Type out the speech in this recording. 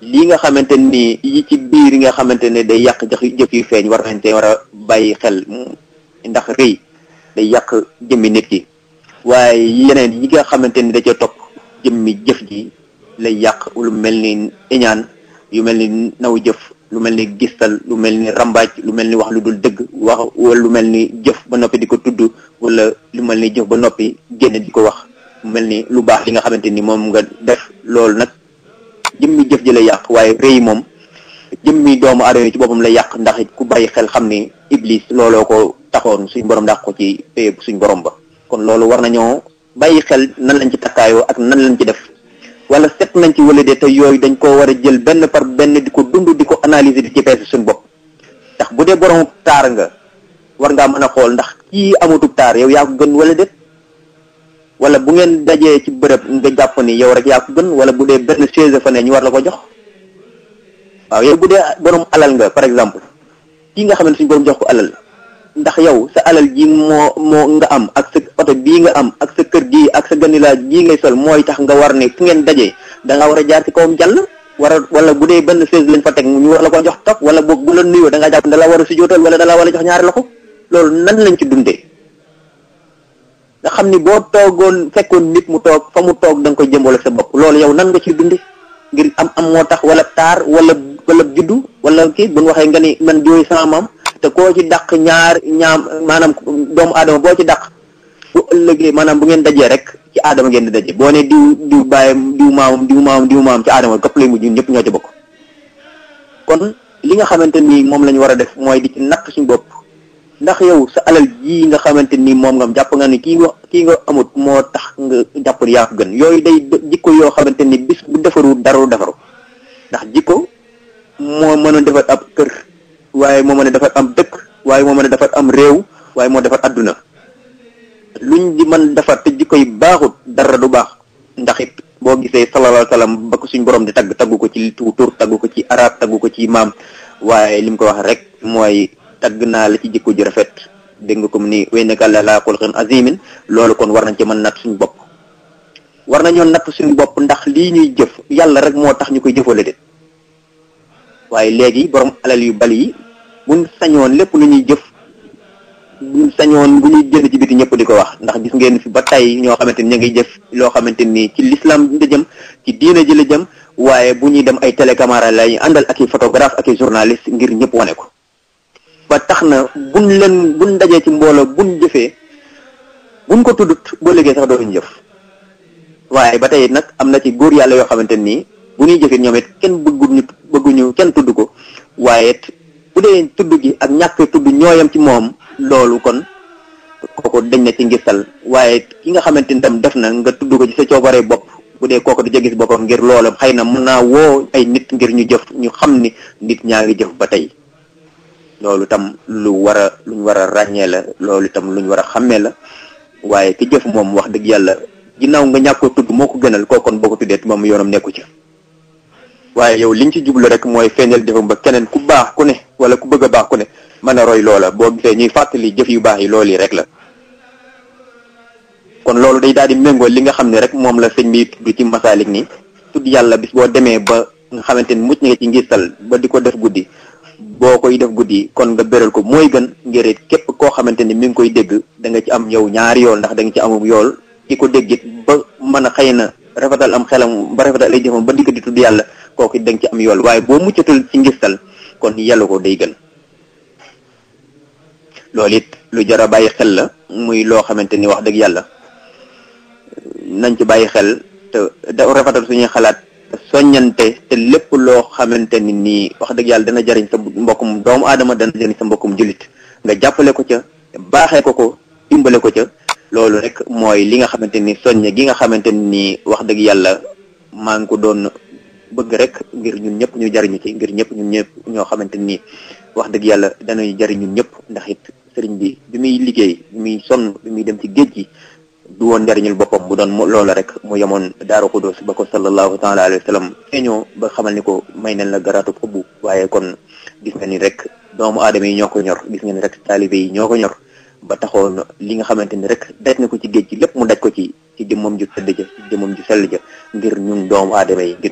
lii nga xamante ni yi ci biir nga xamante ne day yàq jëf jëf yu feeñ war nañ te war a bàyyi xel ndax rëy day yàq jëmmi nit ki waaye yeneen yi nga xamante ni da ca topp jëmmi jëf ji lay yàq lu mel ni iñaan yu mel ni naw jëf lu mel ni gistal lu mel ni rambaaj lu mel ni wax lu dul dëgg wax wala lu mel ni jëf ba noppi di ko tudd wala lu mel ni jëf ba noppi génn di ko wax mu mel ni lu baax li nga xamante ni moom nga def loolu nag jëmmi jëf ji lay yàq waaye rëy moom jëmmi doomu aadama ci boppam lay yàq ndax ku bàyyi xel xam ni iblis looloo ko taxoon suñ borom dàq ko ci pay suñ borom ba kon loolu war nañoo bàyyi xel nan lañ ci takkaayoo ak nan lañ ci def wala set nañ ci wala de te yooyu dañ koo war a jël benn par benn di ko dund di ko analyser di ci peese suñ bopp ndax bu dee borom taar nga war ngaa mën a xool ndax kii amutub taar yow yaa ko gën wala déet wala bu ngeen dajee ci bërëb nga jàpp ni yow rek yaa ko gën wala bu dee benn chaise fa ne ñu war la ko jox waaw yow bu dee borom alal nga par exemple kii nga xam ne suñu borom jox ko alal ndax yow sa alal ji moo moo nga am ak sa oto bii nga am ak sa kër gii ak sa ganilaaj gii ngay sol mooy tax nga war ne fu ngeen dajee da nga war a jaar ci kawam jàll war a wala bu dee benn chaise lañ fa teg ñu war la ko jox topp wala boog bu la nuyoo da nga jàpp da la war a sujootal wala da la war a jox ñaari loxo loolu nan lañ ci dundee nga xam ni boo toogoon fekkoon nit mu toog fa mu toog da nga koy jëmbal ak sa bopp loolu yow nan nga ciy dunde ngir am am moo tax wala taar wala wala juddu wala kii bu ñu waxee nga ni man jooy sama maam te koo ci dàq ñaar ñaam maanaam doomu aadama boo ci dàq bu ëllëgee maanaam bu ngeen dajee rek ci aadama ngeen di daje boo ne diw diw bàyyam diw maamam diw maamam diw maamam ci aadama këpp lay mujj ñëpp ñoo ci bokk kon li nga xamante ni moom la ñu war a def mooy di ci natt suñu bopp ndax yow sa alal jii nga xamante ni moom nga jàpp nga ni kii nga kii nga amut moo tax nga jàpp yaa ko gën yooyu day jikko yoo xamante ni bis bu defaru dara defaru ndax jikko moo mën a defar ab kër waaye moo mën a defar am dëkk waaye moo mën a defar am réew waaye moo defar adduna luñ di mën defar te jikko yi baaxut dara du baax ndax it boo gisee sallallahu alayhi wa sallam ba ko suñ borom di tagg taggu ko ci tur taggu ko ci arab taggu ko ci maam waaye li mu ko wax rek mooy tagg naa la ci jikko ju rafet dégg nga ko mu ni way naka la laa xulqin azimin loolu kon war nañ ci mën natt suñu bopp war nañoo natt suñu bopp ndax lii ñuy jëf yàlla rek moo tax ñu koy jëfale de waaye léegi borom alal yu bali yi buñ sañoon lépp lu ñuy jëf buñ sañoon bu ñuy génn ci biti ñëpp di ko wax ndax gis ngeen fi ba tey ñoo xamante ni ñu ngi jëf loo xamante ni ci l'islam la jëm ci diina ji la jëm waaye bu ñuy dem ay télécaméra lay àndal ak i photographe ak i journaliste ngir ñëpp wane ko ba tax na buñ leen buñ dajee ci mbooloo buñ jëfee buñ ko tuddut boo liggéey sax dootuñ jëf waaye ba tey nag am na ci góor yàlla yoo xamante nii bu ñuy jëfee ñoom it kenn bëgguñu bëgguñu kenn tudd ko waaye bu dee tudd gi ak ñàkk tudd ñooyam ci moom loolu kon kooku dañ na ci ngistal waaye ki nga xamante ni tam def na nga tudd ko ci sa coobaree bopp bu dee kooku du ca gis boppam ngir loolu xëy na mën naa woo ay nit ngir ñu jëf ñu xam ni nit ñaa ngi jëf ba tey loolu tam lu war a luñ war a ràññee la loolu itam luñ war a xàmmee la waaye ki jëf moom wax dëgg yàlla ginnaaw nga ñàkk ko tudd moo ko gënal kooku kon boo ko tuddee moom yoonam nekku ci waaye yow liñ ci jublu rek mooy feeñal jëfam ba keneen ku baax ku ne wala ku bëgg a baax ku ne mën a roy loola boo gisee ñuy fàttali jëf yu baax yi loolu yi rek la kon loolu day daal di méngoo li nga xam ne rek moom la sëñ bi tudd ci masaalik ni tudd yàlla bis boo demee ba nga xamante ni mucc nga ci ngistal ba di ko def guddi boo koy def guddi kon nga béral ko mooy gën ngir it képp koo xamante ni mi ngi koy dégg da nga ci am yow ñaari yool ndax da nga ci amum yool ki ko déggit ba mën a xëy na rafetal am xelam ba rafetal ay jëfam ba dikk di tudd yàlla kooku da nga ci am yool waaye boo muccatul ci ngistal kon yàlla ko day gën loolu it lu jar a bàyyi xel la muy loo xamante ni wax dëgg yàlla nañ ci bàyyi xel te da rafetal suñuy xalaat soññante te lépp loo xamante ni nii wax dëgg yàlla dana jariñ sa mbokkum doomu aadama dana jariñ sa mbokkum jullit nga jàppale ko ca baaxee ko ko dimbale ko ca loolu rek mooy li nga xamante ni soññe gi nga xamante ni wax dëgg yàlla maa ngi ko doon bëgg rek ngir ñun ñëpp ñu jariñu ci ngir ñëpp ñun ñëpp ñoo xamante ni wax dëgg yàlla danañu jariñ ñun ñëpp ndax it sëriñ bi bi muy liggéey bi muy sonn bi muy dem ci géej gi du woon njariñul boppam bu doon loola rek mu yemoon daaru xudus ba ko sallallahu taala alayhi wa sallam feeñoo ba xamal ni ko may nañ la garaatu xubbu waaye kon gis nga ni rek doomu aadama yi ñoo ko ñor gis nga ni rek taalibe yi ñoo ko ñor ba taxoon li nga xamante ni rek daj na ko ci géej gi lépp mu daj ko ci ci jëmmam ju tëdd ja ci jëmmam ju sell ja ngir ñun doomu aadama yi ngir